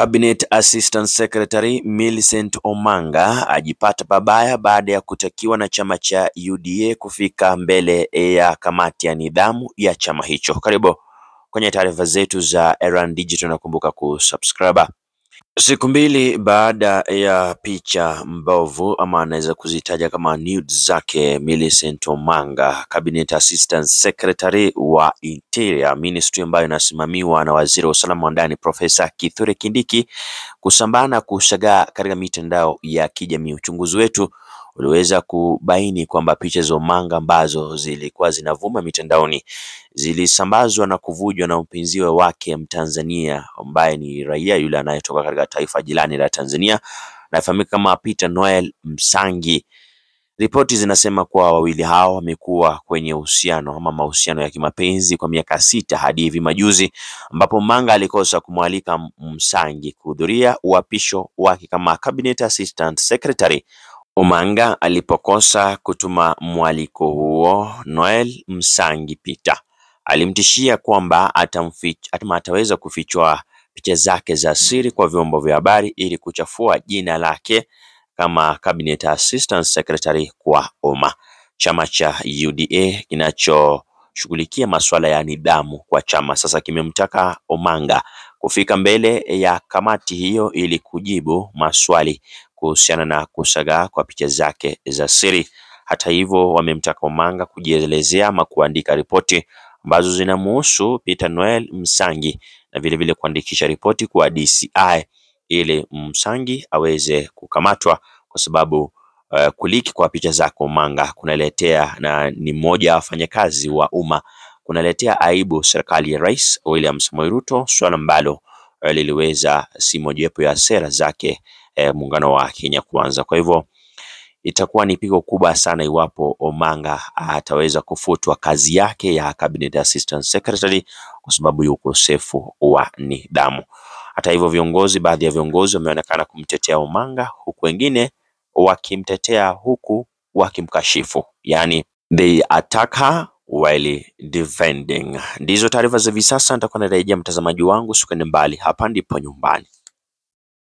Cabinet Assistant Secretary Millicent Omanga ajipata pabaya baada ya kutakiwa na chama cha UDA kufika mbele ya kamati ya nidhamu ya chama hicho. Karibu kwenye taarifa zetu za Erand Digital na kumbuka kusubscribe. Siku mbili baada ya picha mbovu ama anaweza kuzitaja kama nudes zake Millicent Omanga, Cabinet Assistant Secretary wa Interior Ministry ambayo inasimamiwa na Waziri wa Usalama wa Ndani Profesa Kithure Kindiki kusambaa na kushagaa katika mitandao ya kijamii. Uchunguzi wetu uliweza kubaini kwamba picha za Omanga ambazo zilikuwa zinavuma mitandaoni zilisambazwa na kuvujwa na mpinziwe wake Mtanzania ambaye ni raia yule anayetoka katika taifa jirani la Tanzania anafahamika kama Peter Noel Msangi. Ripoti zinasema kuwa wawili hao wamekuwa kwenye uhusiano ama mahusiano ya kimapenzi kwa miaka sita hadi hivi majuzi, ambapo Omanga alikosa kumwalika Msangi kuhudhuria uapisho wake kama Cabinet Assistant Secretary. Omanga alipokosa kutuma mwaliko huo, Noel Msangi Peter alimtishia kwamba atamfich, atama ataweza kufichua picha zake za siri kwa vyombo vya habari ili kuchafua jina lake kama Cabinet Assistant Secretary kwa umma. Chama cha UDA kinachoshughulikia masuala ya nidhamu kwa chama sasa kimemtaka Omanga kufika mbele ya kamati hiyo ili kujibu maswali kuhusiana na kusagaa kwa picha zake za siri. Hata hivyo, wamemtaka Omanga kujielezea ama kuandika ripoti ambazo zinamuhusu Peter Noel Msangi na vilevile kuandikisha ripoti kwa DCI ili Msangi aweze kukamatwa kwa sababu uh, kuliki kwa picha zake Omanga kunaletea na ni mmoja wa wafanyakazi wa umma kunaletea aibu serikali ya Rais William Samoei Ruto, swala ambalo uh, liliweza si mojawapo ya sera zake uh, muungano wa Kenya Kwanza. Kwa hivyo itakuwa ni pigo kubwa sana iwapo Omanga ataweza kufutwa kazi yake ya Cabinet Assistant Secretary kwa sababu ya ukosefu wa nidhamu. Hata hivyo, viongozi, baadhi ya viongozi wameonekana kumtetea Omanga huku wengine wakimtetea huku wakimkashifu, yani they attack her while defending. Ndizo taarifa za hivi sasa, nitakuwa narejea mtazamaji wangu, usikwende mbali, hapa ndipo nyumbani.